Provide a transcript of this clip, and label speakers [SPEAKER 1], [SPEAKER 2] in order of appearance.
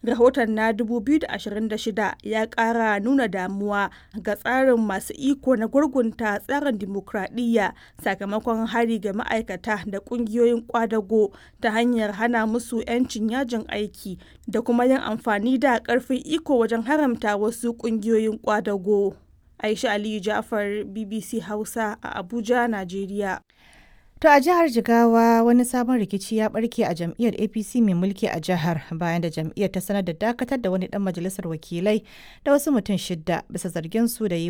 [SPEAKER 1] rahoton na 2026 ya ƙara nuna damuwa ga tsarin masu iko na gurgunta tsarin dimokuraɗiyya sakamakon hari ga ma'aikata da ƙungiyoyin ƙwadago ta hanyar hana musu 'yancin yajin aiki da kuma yin amfani da ƙarfin iko wajen haramta wasu ƙungiyoyin ƙwadago. Aisha Aliyu Ja'far, BBC Hausa a Abuja, Najeriya.
[SPEAKER 2] To a jihar Jigawa wani sabon rikici ya barke a jam'iyyar APC mai mulki a jihar bayan da jam'iyyar ta sanar da dakatar da wani dan majalisar wakilai da wasu mutum shidda bisa zargin su da yi